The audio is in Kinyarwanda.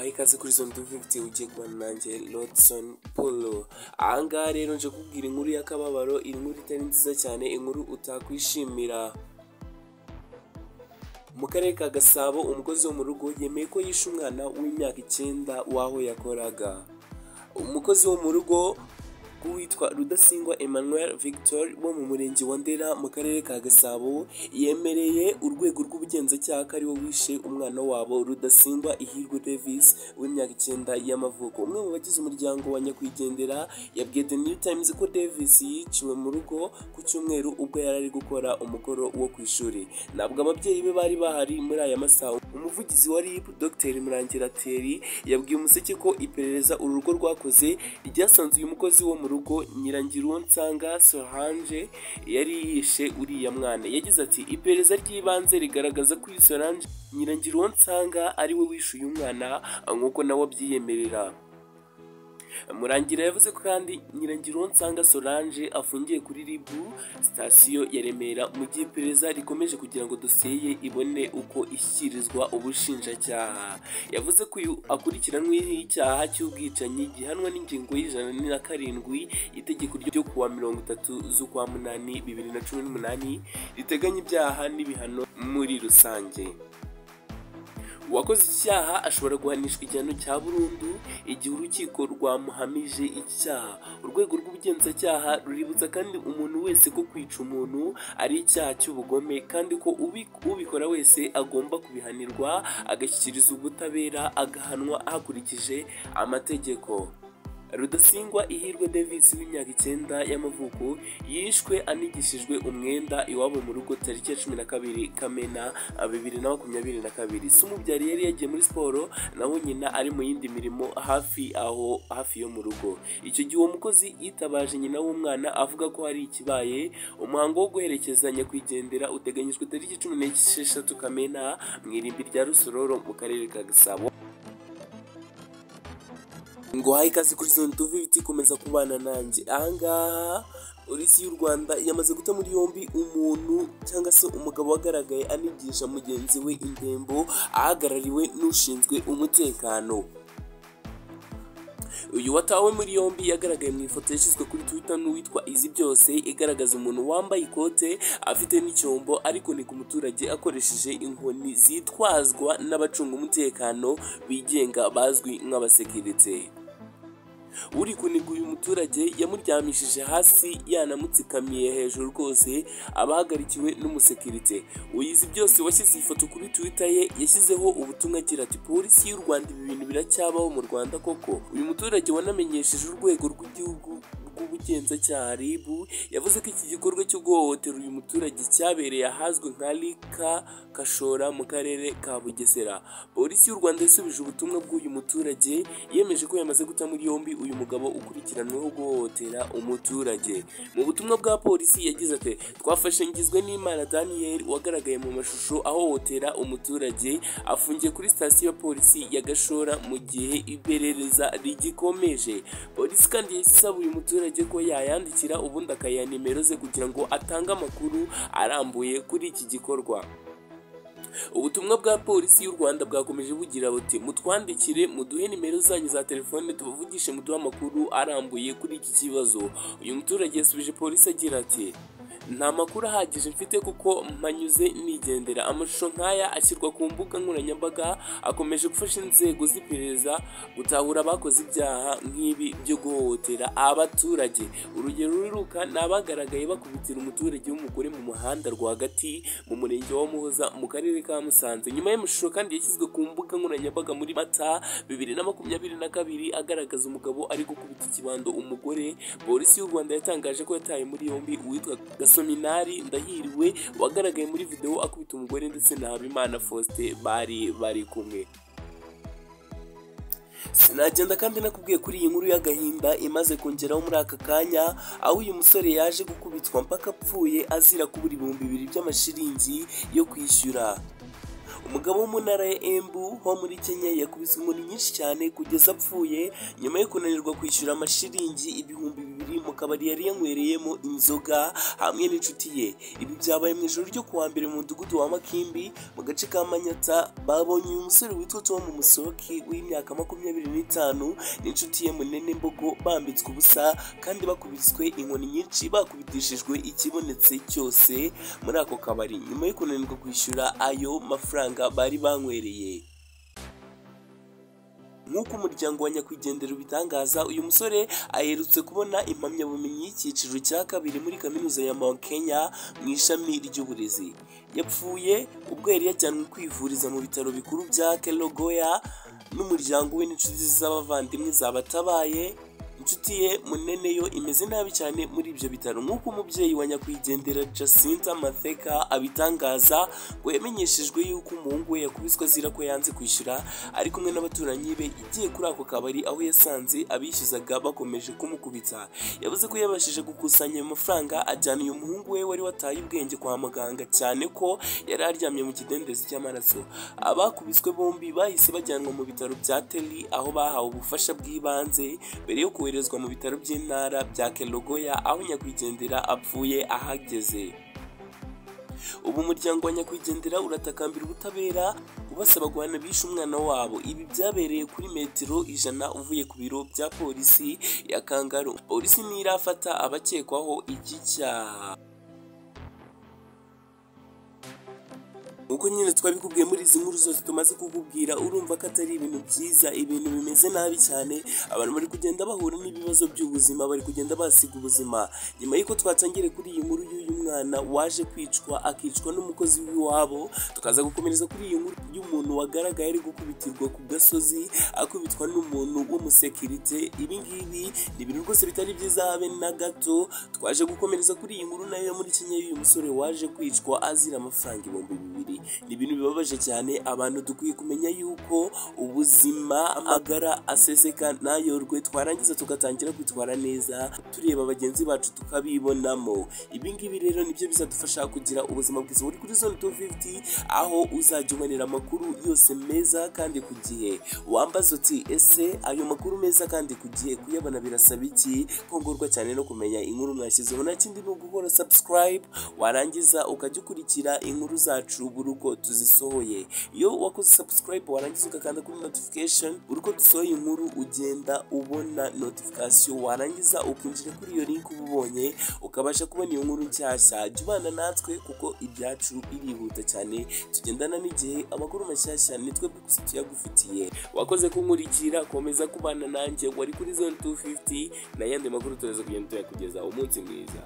ikaze kuri zone dufite ugiye kubana nanjye lodson polo ahangaha rero nje kubwira inkuru y'akababaro inkuru itari nziza cyane inkuru utakwishimira mu karere ka gasabo umukozi wo mu rugo yemeye ko yishe umwana w'imyaka icyenda w'aho yakoraga umukozi wo mu rugo witwa rudasingwa emmanuel victor wo mu murenge wa ndera mu karere ka gasabo yemereye urwego rw'ubugenzacyaha ko ariwe wishe umwana wabo rudasingwa ihirwe davis w'imyaka icyenda y'amavuko umwe mu bagize umuryango wa nyakwigendera yabwiye the new times ko davis yiciwe mu rugo ku cyumweru ubwo yari ari gukora umukoro wo ku ishuri ntabwo ababyeyi be bari bahari muri aya masaha umuvugizi wa rib dr murangirateri yabwiye umuseke ko iperereza uru rugo rwakoze ryasanze uyu mukozi wo mu rugo nyirangirunsanga sorange yari yishe uriya mwana yagize ati iperereza ry'ibanze rigaragaza ko iyi sorange nyirangirunsanga ari we wishe uyu mwana nk'uko nawe abyiyemerera murangira yavuze ko kandi nyirangirunsanga solange afungiye kuri ribu sitasiyo ya remera mu gihe iperereza rikomeje kugira ngo dosiye ye ibone uko ishyikirizwa ubushinjacyaha yavuze ko uyu akurikiranweho icyaha cy'ubwicanyi gihanwa n'ingingo y'ijana na karindwi itegeko ryo kuwa mirongo itatu z'ukwa munani bibiri na cumi n'umunani riteganya ibyaha n'ibihano muri rusange uwakoze icyaha ashobora guhanishwa igihano cya burundu igihe urukiko rwamuhamije icyaha urwego rw'ubugenzacyaha ruributsa kandi umuntu wese ko kwica umuntu ari icyaha cy'ubugome kandi ko ubikora wese agomba kubihanirwa agashyikirizwa ubutabera agahanwa hakurikije amategeko rudasingwa ihirwe davis w'imyaka icyenda y'amavuko yishwe anigishijwe umwenda iwabo mu rugo tariki ya cumi na kabiri kamena bibiri na makumyabiri na kabiri si umubyari yari yagiye muri siporo naho nyina ari mu yindi mirimo hafi aho hafi yo mu rugo icyo gihe uwo mukozi yitabaje nyina w'umwana avuga ko hari ikibaye umuhango wo guherekeza nyakwigendera uteganyijwe tariki cumi n'esheshatu kamena mu irimbi rya rusororo mu karere ka gasabo ngo haye ikaze kuri zone tuve ibiti ikomeza kubana nanjye ahangaha polisi y'u rwanda yamaze guta muri yombi umuntu cyangwa se umugabo wagaragaye anigisha mugenzi we indembo ahagarariwe n'ushinzwe umutekano uyu watawe muri yombi yagaragaye mu ifoto yashyizwe kuri twitter n'uwitwa izi byose igaragaza umuntu wambaye ikote afite n'icyombo ari kunika umuturage akoresheje inkoni zitwazwa n'abacunga umutekano bigenga bazwi nk'abasekiritse uri kuniga uyu muturage yamuryamishije hasi yanamutsikamiye hejuru rwose abahagarikiwe n'umusekirite uyizi byose washyize iyi foto kuri twitter ye yashyizeho ubutumwa agira ati polisi y'u rwanda ibi bintu biracyabaho mu rwanda koko uyu muturage wanamenyesheje urwego rw'igihugu rw'ubugenzacyaha rib yavuze ko iki gikorwa cyo guhohotera uyu muturage cyabereye ahazwi nka rika kashora mu karere ka bugesera polisi y'u rwanda yasubije ubutumwa bw'uyu muturage yemeje ko yamaze guta muri yombi uyu mugabo ukurikiranweho guhohotera umuturage mu butumwa bwa polisi yagize ati twafashe ngizwe n'imana daniel wagaragaye mu mashusho ahohotera umuturage afungiye kuri sitasiyo ya polisi ya gashora mu gihe iperereza rigikomeje polisi kandi yasaba uyu muturage umuturage ko yayandikira ubundi akayiha nimero ze kugira ngo atange amakuru arambuye kuri iki gikorwa ubutumwa bwa polisi y'u rwanda bwakomeje bugira buti mutwandikire muduhe nimero zanyu za telefone tubavugishe muduhe amakuru arambuye kuri iki kibazo uyu muturage yasubije polisi agira ati nta makuru ahagije mfite kuko mpanyuze nigendera amashusho nk'aya ashyirwa ku mbuga nkoranyambaga akomeje gufasha inzego z'iperereza gutahura abakoze ibyaha nk'ibi byo guhohotera abaturage urugero ruruka ni abagaragaye bakubitira umuturage w'umugore mu muhanda rwagati mu murenge wa muhoza mu karere ka musanze nyuma y'amashusho kandi yashyizwe ku mbuga nkoranyambaga muri mata bibiri na makumyabiri na kabiri agaragaza umugabo ari gukubita ikibando umugore polisi y'u rwanda yatangaje ko yataye muri yombi uwitwa gasominari ndahiriwe wagaragaye muri videwo akubita umugore ndetse na habimana faustin bari bari kumwe sinagenda kandi nakubwiye kuri iyi nkuru y'agahinda imaze kongeraho muri aka kanya aho uyu musore yaje gukubitwa mpaka apfuye azira kubura ibihumbi bibiri by'amashiringi yo kwishyura umugabo wo mu ntara ya embu ho muri kenya yakubiswe inkoni nyinshi cyane kugeza apfuye nyuma yo kunanirwa kwishyura amashiringi ibihumbi bibiri mu kabari yari yanywereyemo inzoga hamwe n'inshuti ye ibi byabaye mu ijoro ryo kuwa mbere mu mudugudu wa makimbi mu gace ka manyata babonye uyu musore witwa tom musoki w'imyaka makumyabiri n'itanu n'inshuti ye munene mbogo bambitswe ubusa kandi bakubiswe inkoni nyinshi bakubitishijwe ikibonetse cyose muri ako kabari nyuma yo kunanirwa kwishyura ayo mafaranga bari banywereye nk'uko umuryango wa nyakwigendera ubitangaza uyu musore aherutse kubona impamyabumenyi y'icyiciro cya kabiri muri kaminuza ya Mount Kenya mu ishami ry'uburezi yapfuye ubwo yari yajyanwe kwivuriza mu bitaro bikuru bya Kelogoya n'umuryango we n'inshuti ze z'abavandimwe zabatabaye inshuti ye munene yo imeze nabi cyane muri ibyo bitaro nk'uko umubyeyi wa nyakwigendera Jacinta Matheka abitangaza ngo yamenyeshejwe yuko umuhungu we yakubiswe azira ko yanze kwishyura ari kumwe n'abaturanyi be igiye kuri ako kabari aho yasanze abishyuzaga bakomeje kumukubita yavuze ko yabashije gukusanya ayo mafaranga ajyana uyu muhungu we wari wataye ubwenge kwa muganga cyane ko yari aryamye mu kidendezi cy'amaraso abakubiswe bombi bahise bajyanwa mu bitaro bya Teli aho bahawe ubufasha bw'ibanze mbere yo koherezwa mu bitaro by'intara bya Kelogoya aho nyakwigendera apfuye ahageze ubu umuryango wa nyakwigendera uratakambira ubutabera ubasaba guhana bishe umwana wabo ibi byabereye kuri metero ijana uvuye ku biro bya polisi ya kangaru polisi ntirafata abakekwaho iki cyaha uko nyine twabikubwiye muri izi nkuru zose tumaze kukubwira urumva ko atari ibintu byiza ibintu bimeze nabi cyane abantu bari kugenda bahura n'ibibazo by'ubuzima bari kugenda basiga ubuzima nyuma y'uko twatangire kuri iyi nkuru y'uyu mwana waje kwicwa akicwa n'umukozi w'iwabo tukaza gukomereza kuri iyi nkuru y'umuntu wagaragaye ari gukubitirwa ku gasozi akubitwa n'umuntu w'umusekirite ibi ngibi ni ibintu rwose bitari byiza habe na gato twaje gukomereza kuri iyi nkuru nayo yo muri kenya y'uyu musore waje kwicwa azira amafaranga ibihumbi bibiri ni ibintu bibabaje cyane abantu dukwiye kumenya yuko ubuzima amagara aseseka ntayorwe twarangiza tugatangira kwitwara neza tureba bagenzi bacu tukabibonamo ibi ngibi rero nibyo bizadufasha kugira ubuzima bwiza uri kuri zone 250 aho uzajya ubonera amakuru yose meza kandi ku gihe wambaza uti ese ayo makuru meza kandi ku gihe kuyabona birasaba iki kongorwa cyane no kumenya inkuru mwashyizeho nta kindi ni ugukora subscribe warangiza ukajya ukurikira inkuru zacu buri uko tuzisohoye iyo wakoze subscribe warangiza ugakanda kuri notification buri uko dusohoye inkuru ugenda ubona notification warangiza ukinjira kuri iyo link uba ubonye ukabasha kubona iyo nkuru nshyashya jya ubana natwe kuko ibyacu birihuta cyane tugendana n'igihe amakuru mashyashya ni twebwe gusa tuyagufitiye wakoze kunkurikira komeza kubana nanjye wari kuri zone 250 n'ayandi makuru turaza kugenda tuyakugeza umunsi mwiza